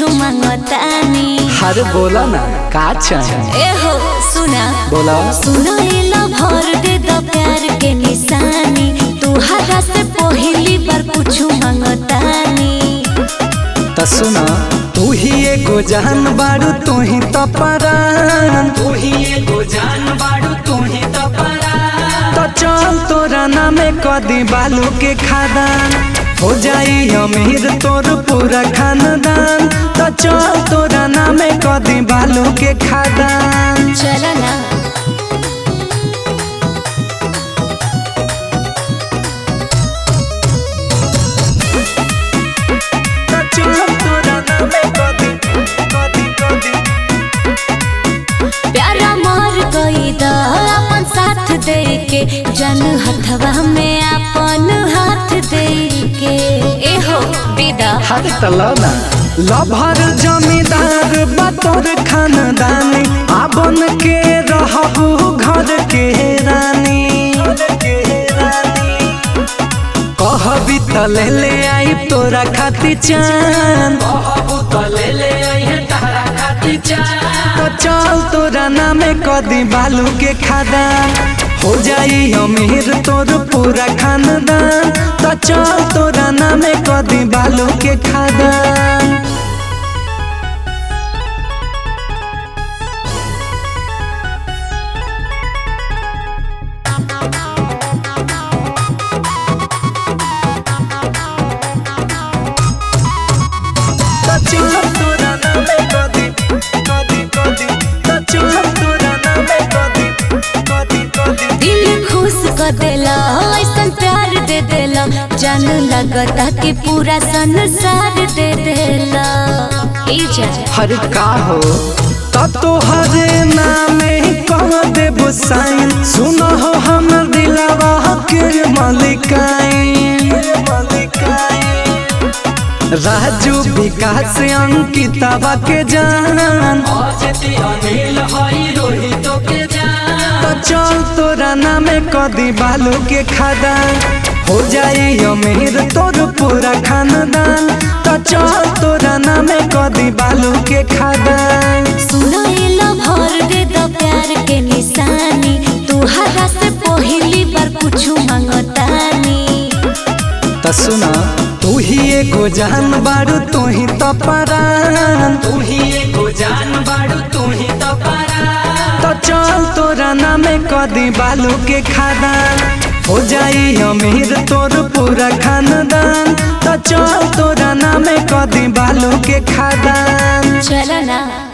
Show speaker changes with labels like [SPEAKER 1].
[SPEAKER 1] कुछु मांगतानी
[SPEAKER 2] हर बोला ना का चाहिए
[SPEAKER 1] ए हो सुना
[SPEAKER 2] बोला
[SPEAKER 1] सुना एला भर दे द प्यार के निशानी तुहरा से पहली बार कुछु मांगतानी
[SPEAKER 2] त सुना तू ही एगो जान बाड़ू तू ही तो परान तू ही एगो जान बाड़ू तू ही तो परान तो चल तोरा नामे कदी बालू के खादान हो जाई अमीर तोर पूरा खानदान तो चल तोरा नामे कदी बालू के खादान
[SPEAKER 1] चला ना
[SPEAKER 2] तो चल तोरा नामे कदी कदी कदी
[SPEAKER 1] प्यारा मर गई द अपन साथ दे के जन हथवा में अपन हाथ दे के ए हो विदा
[SPEAKER 2] हाथ तलना लभर जमींदार बतौर खानदानी आबन के रहबू घर के रानी कहबी त ले ले आई तोरा खाती चान कहबू त ले ले आई तोरा खाती चान तो चल तोरा नामे कदी बालू के खादान हो जाई अमीर तोर पूरा खानदान तो चल तोरा नामे कदी बालू के खादान तो चल तोरा नामे कदी कदी कदी तो चल तोरा नामे कदी कदी कदी
[SPEAKER 1] दिल खुश कर देला ऐसन प्यार दे देला जान लगता कि पूरा संसार दे देला ई जा
[SPEAKER 2] हर का हो तब तो हरे नामे कह देबो साइन सुनो हो हमर दिलवा के मालिकाइन राजू विकास अंकितवा के जान तो चल तोरा नामे कदी बालू के खादान हो जाई अमीर तोर पूरा खानदान तो चल तोरा नामे कदी बालू के खादान
[SPEAKER 1] सुना एला भर दे द प्यार के निशानी तुहरा से पहली बार कुछु मांगतानी
[SPEAKER 2] त सुना तू ही एगो जान बाड़ू तू ही तो परान तू ही एगो जान बाड़ू तू ही तो परान तो चल तोरा नामे कदी बालू के खादान हो जाई अमीर तोर पूरा खानदान तो चल तोरा नामे कदी बालू के खादान
[SPEAKER 1] चला ना